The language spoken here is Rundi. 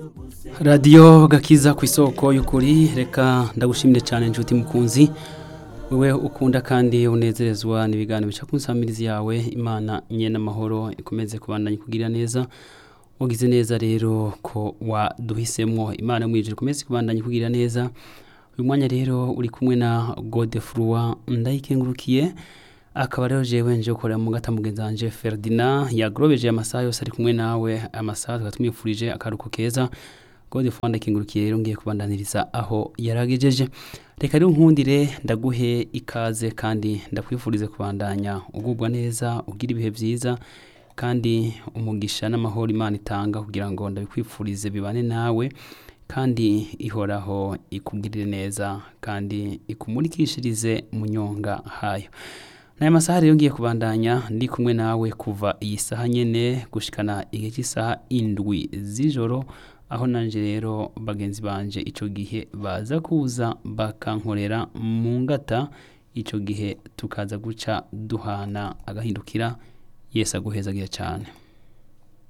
radiyo gakiza ku isoko y'ukuri reka ndagushimire cyane inshuti mukunzi wowe ukunda kandi unezerezwa n'ibiganiro bica ku nsamirizi yawe imana nye n'amahoro ikomeze kubandanya kugira neza wagize neza rero ko waduhisemo imana mwijuru ikomeze kubandanya kugira neza uyu mwanya rero uri kumwe na godefurwa ndayikengurukiye akaba rero jewe nje gukorera mu gata mugenzi wanje Ferdinand yagrobeje amasaha yose ari kumwe nawe amasaha tukaba tumwifurije akaruko keza Godefroid ndakingurukiye rero ngiye kubandaniriza aho yaragejeje reka rero nkundire ndaguhe ikaze kandi ndakwifurize kubandanya ugubwa neza ugira ibihe byiza kandi umugisha n'amahoro imana itanga kugira ngo ndabikwifurize bibane nawe kandi ihoraho ikugirire neza kandi ikumurikishirize mu nyonga hayo n'aya masaha rero ngiye kubandanya ndi kumwe nawe kuva iyi saha nyene gushikana igihe cy'isaha indwi z'ijoro aho nanje rero bagenzi banje ico gihe baza kuza bakankorera mu ngata ico gihe tukaza guca duhana agahindukira yesu aguhezagira cyane